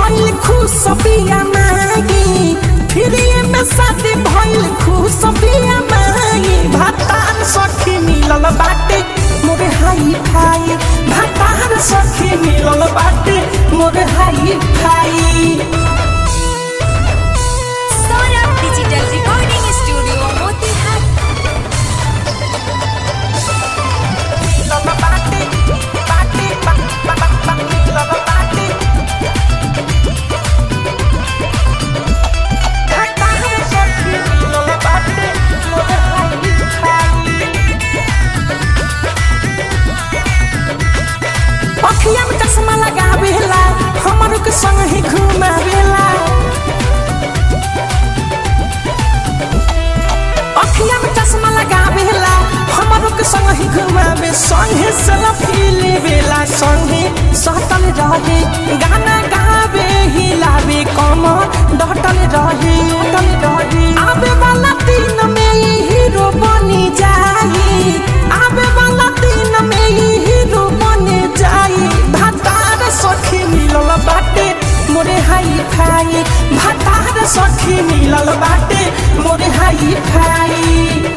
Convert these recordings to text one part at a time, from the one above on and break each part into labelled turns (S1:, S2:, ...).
S1: भइल खुश बिया मागी फिर ये में शादी भइल खुश बिया मागी भातार सखी मिलल बाटे मोरे हाई फाई भातार सखी मिलल बाटे मोरे hi fi
S2: Saurabh digital recording studio Motihari
S1: मिलल बाटे बाटे बा बा बा बा मिलल बाटे भातार सखी मिलल बाटे मोरे हाई फाई अखिया में चश्मा लगावेला हमरो के संग ही घुमावेला अखिया में चश्मा लगावेला हमरो के संग ही घुमावे संगे सेल्फी लेवेला संगे सहतल रहे गाना गावे हिलावे कमर डटल रहे डटल रहे आवे वाला दिन में ई हीरो बनी जाई आवे वाला दिन में ई हीरो बने जाई भातार सखी मिलल बाटे मोरे हाई फाई भातार सखी मिलल बाटे मोरे हाई फाई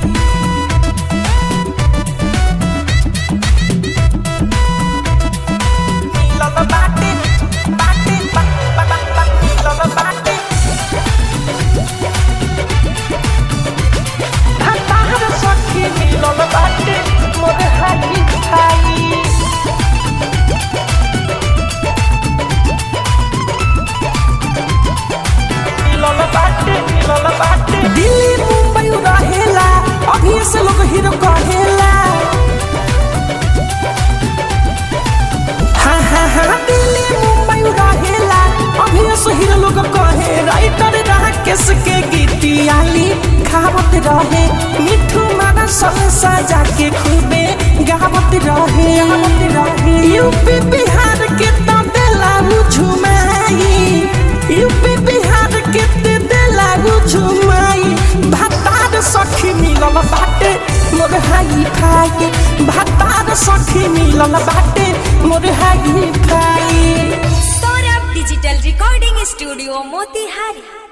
S1: मिलल बाटे बाटे बा बा बा बा मिलल बाटे भातार सखी मिलल बाटे मोरे हाई फाई मिलल बाटे मिलल बाटे दिल्ली मुंबई रहेला अभी से लोग हीरो कहेला हाँ हाँ हाँ दिल्ली मुंबई रहेला अभी से हीरो लोग कहे राइटर राकेश के गीतियाली खावत रहे मिठू मारा संग सजा के खूबे गावत रहे गावत रहे यूपी बिहार के तो देला झुमाई यूपी बिहार के ते देला झुमाई भातार सखी मिलल बाटे मोर हाई फाई भातार सखी मिलल बाटे मोर hi fi
S2: Saurabh digital recording studio Motihari